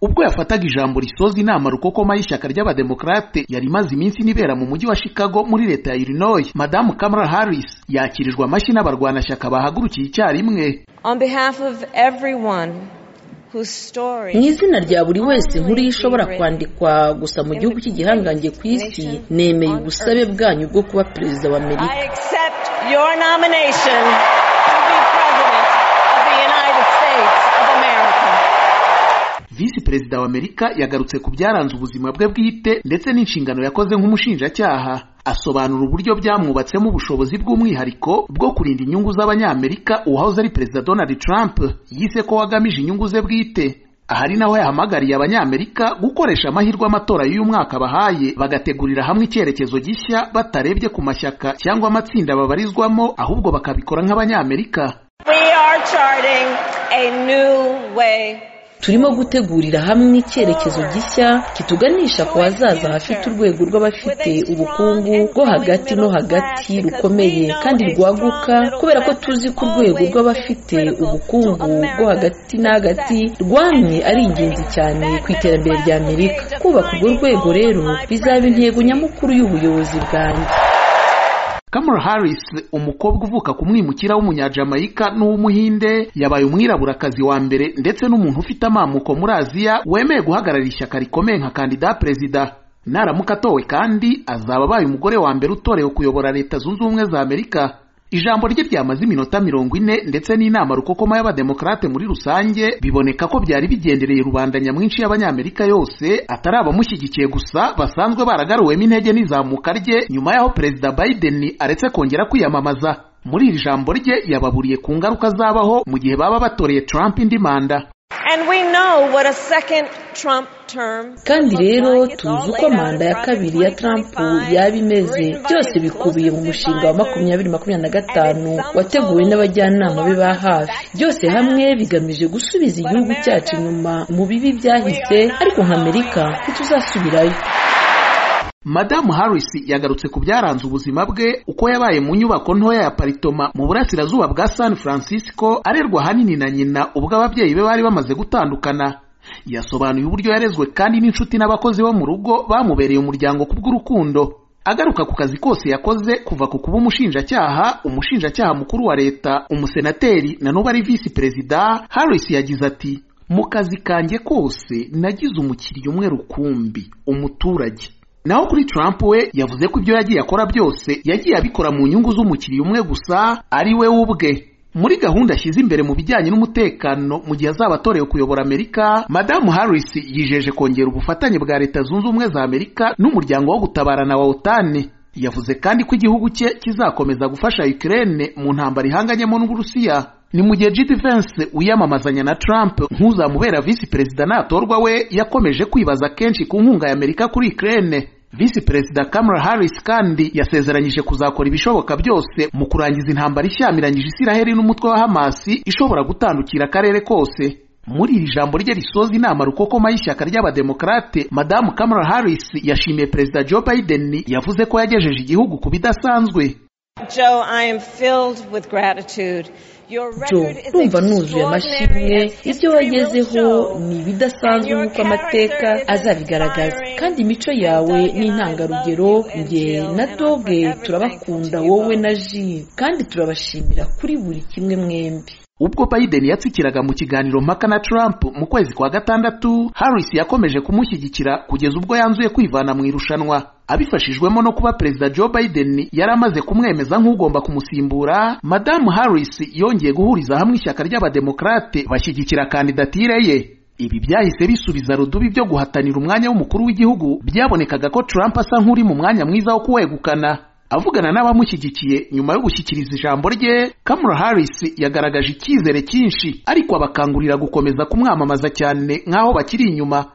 ubwo yafataga ijambo risoza inama rukokoma y'ishyaka ry'abademokarate yari imaze iminsi inibera mu mujyi wa Chicago muri leta ya Illinois madamu Kamala Harris yakirijwe amashyi n'abarwanashyaka bahagurukiye icyarimwe On behalf of everyone whose mu story izina rya buri wese nkuru ye ishobora kwandikwa gusa mu gihugu cy'igihangange ku isi nemeye ubusabe bwanyu bwo kuba perezida wa amerika I accept your nomination to be President of the United States of America. visi perezida wa Amerika yagarutse ku byaranze ubuzima bwe bwite ndetse n'inshingano yakoze nk'umushinjacyaha asobanura uburyo byamwubatsemo ubushobozi bw'umwihariko bwo kurinda inyungu z'abanyamerika uwahoze ari perezida Donald Trump yise ko wagamije inyungu ze bwite ahari naho yahamagariye abanyamerika gukoresha amahirwe amatora y'uyu mwaka bahaye bagategurira hamwe icyerekezo gishya batarebye ku mashyaka cyangwa amatsinda babarizwamo ahubwo bakabikora nk'abanyamerika We are charting a new way turimo gutegurira hamwe icyerekezo gishya kituganisha ku hazaza hafite urwego rw'abafite ubukungu bwo hagati no hagati rukomeye kandi rwaguka kubera ko tuzi ko urwego rw'abafite ubukungu bwo hagati na hagati rwamye ari ingenzi cyane ku iterambere rya amerika kubaka urwo rwego rero bizaba intego nyamukuru y'ubuyobozi bwanjye Kamala Harris umukobwa uvuka ku mwimukira w'umunyajamayika n'uw'umuhinde yabaye umwiraburakazi wa mbere ndetse n'umuntu ufite amamuko muri Aziya wemeye guhagararira ishyaka rikomeye nka kandida perezida naramuka atowe kandi azaba abaye umugore wa mbere utorewe kuyobora leta zunze ubumwe za Amerika ijambo rye ryamaze iminota mirongo ine ndetse n'inama rukokoma y'abademokarate muri rusange biboneka ko byari bigendereye rubanda nyamwinshi y'abanyamerika yose atari abamushyigikiye gusa basanzwe baragaruwemo intege n'izamuka rye nyuma y'aho perezida biden aretse kongera kwiyamamaza muri iri jambo rye yababuriye ku ngaruka zabaho mu gihe baba batoreye trump indi manda and we know what a second Trump term kandi rero tuzi uko manda ya kabiri ya Trump yaba imeze byose bikubiye mu mushinga wa makumyabiri makumyabiri na gatanu wateguwe n'abajyanama be ba hafi byose hamwe bigamije gusubiza igihugu cyacu inyuma mu bibi byahise ariko nka amerika ntituzasubirayo Madamu Harris yagarutse ku byaranze ubuzima bwe uko yabaye mu nyubako ntoya ya paritoma mu burasirazuba bwa San Francisco arerwa ahanini na nyina ubwo ababyeyi be bari bamaze gutandukana yasobanuye uburyo yarezwe kandi n'inshuti n'abakozi bo mu rugo bamubereye umuryango kubw'urukundo agaruka ku kazi kose yakoze kuva ku kuba umushinjacyaha umushinjacyaha mukuru wa leta umusenateri na n'ubu ari visi perezida Harris yagize ati mu kazi kanjye kose nagize umukiriya umwe rukumbi umuturage naho kuri Trump we yavuze ko ibyo yagiye akora byose yagiye abikora mu nyungu z'umukiriya umwe gusa ari we ubwe muri gahunda ashyize imbere mu bijyanye n'umutekano mu gihe azaba atorewe kuyobora Amerika Madamu Harris yijeje kongera ubufatanye bwa Leta Zunze Ubumwe za Amerika n'umuryango wo gutabarana wa OTAN yavuze kandi ko igihugu cye kizakomeza gufasha Ukraine mu ntambara ihanganyemo n'Uburusiya ni mu gihe J.D. Vance wiyamamazanya na Trump nk'uzamubera visi perezida natorwa we yakomeje kwibaza kenshi ku nkunga ya Amerika kuri Ukraine Visi Perezida Kamala Harris kandi yasezeranyije kuzakora ibishoboka byose mu kurangiza intambara ishyamiranyije Isiraheli n'umutwe wa Hamasi ishobora gutandukira akarere kose. Muri iri jambo rye risoza inama rukokoma y'ishyaka ry'abademokarate, Madamu Kamala Harris yashimiye Perezida Joe Biden yavuze ko yagejeje igihugu ku bidasanzwe. Joe, I am filled with gratitude. Your jo record is numva nuzuye amashimwe extraordinary and ibyo history will wagezeho show ni ibidasanzwe nk'uko amateka azabigaragaza kandi imico yawe ni intangarugero nge na doge turabakunda wowe na ji kandi turabashimira kuri buri kimwe mwembi Ubwo Biden yatsikiraga mu kiganiro mpaka na Trump mu kwezi kwa gatandatu, Harris yakomeje kumushyigikira kugeza ubwo yanzuye kwivana mu irushanwa. Abifashijwemo no kuba Perezida Joe Biden yari amaze kumwemeza nk'ugomba kumusimbura, Madamu Harris yongeye guhuriza hamwe ishyaka ry'abademokarate bashyigikira kandidatire ye. Ibi byahise bisubiza rudubi byo guhatanira umwanya w'umukuru w'igihugu byabonekaga ko Trump asa nk'uri mu mwanya mwiza wo kuwegukana. Avugana n'abamushyigikiye nyuma yo gushyikiriza ijambo rye, Kamala Harris yagaragaje icyizere cyinshi, ariko abakangurira gukomeza kumwamamaza cyane nk'aho bakiri inyuma.